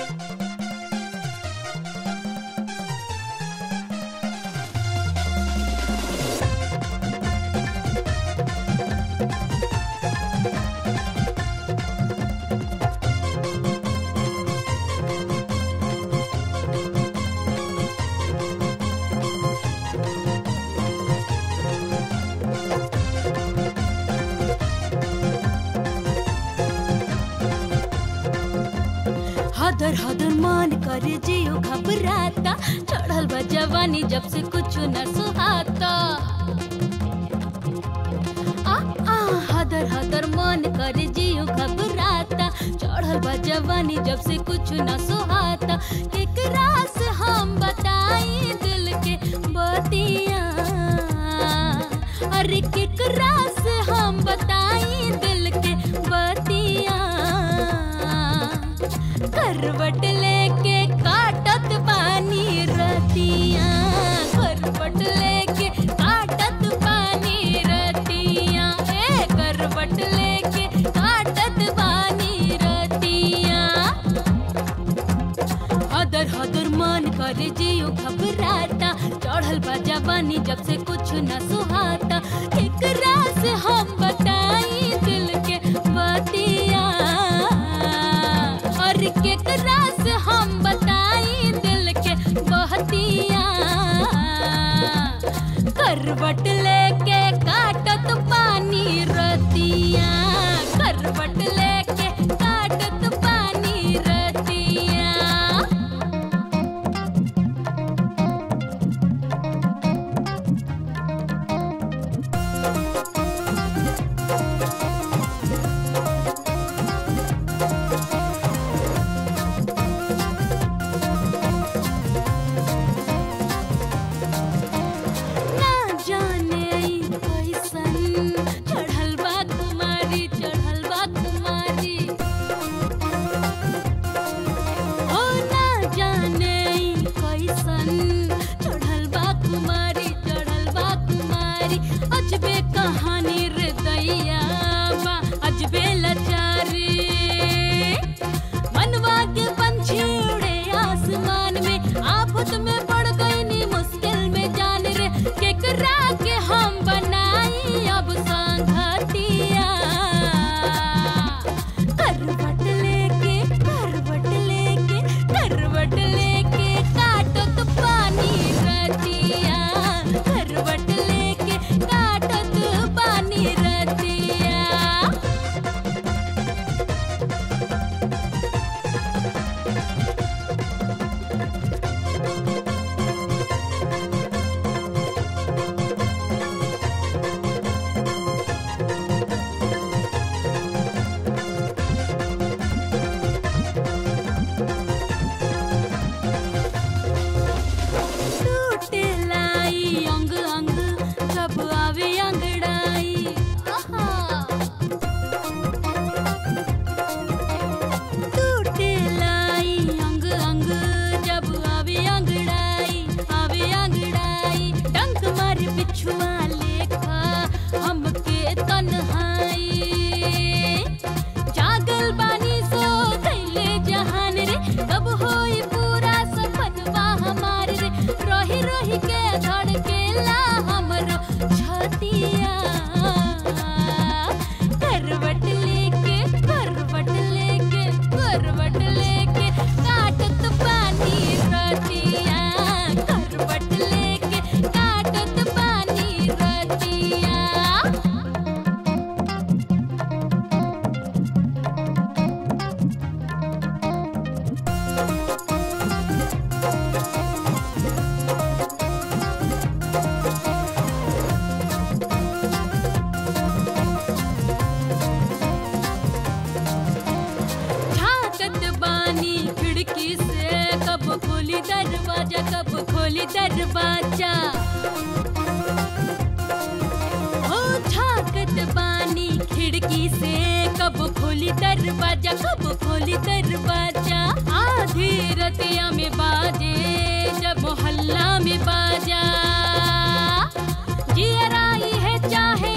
हदर हदर मान करे जियो घबराता चढ़ल बा जवानी जब से कुछ न सुहाता आ आ हदर हदर मन करे जियो घबराता चढ़ल बा जवानी जब से कुछ न सुहाता केकरा से हम बताई दिल के बतिया अरे केकरा से हम बताई दिल के बतिया करवट लेके काटत पानी रतिया करवट लेके काटत पानी रतिया ए करवट लेके काटत पानी रतिया हदर हदर मन करे जियो घबराता चढ़ल बा जवानी जब से कुछ न सुहाता एकरा से हम बताई दिल के बतिया और केकरा से हम बताई दिल के बहतिया करवट लेके काटत पानी रतिया करवट लेके काटत पानी रतिया ना जाने ई कैसन चढ़ल बा कुमारी चढ़ल बा कुमारी ओ ना जाने ई कैसन चढ़ल बा कुमारी चढ़ल बा कुमारी अजबे कहानी रे दैया बा अजबे लाचारी मनवा के पंछी उड़े आसमान में आफत में पड़ गई नी मुश्किल में जान रे केकरा के हम बनाई अब संगतिया करवट लेके करवट लेके करवट लेके काटत पानी रतिया करवट लेके काटत पानी रतिया टूटे लाई अंग अंग जब आवे अंगड़ाई आहा टूटे लाई अंग अंग जब आवे अंगड़ाई आवे अंगड़ाई डंक मार बिछुआ लेखा हमके तन्हाई जागल बानी सो कैले जहान रे कब होई पूरा सपनवा हमार रे रही रही के धड़केला हमरो छतिया करवट लेके करवट लेके करवट लेके काटत पानी रतिया करवट लेके काटत पानी रतिया झांकत बानी खिड़की से कब खोली दरवाजा कब खोली दरवाजा हो झांकत बानी खिड़की से कब खोली दरवाजा कब खोली दरवाजा आधी रतिया में बाजे जब मोहल्ला में बाजा जियराई है चाहे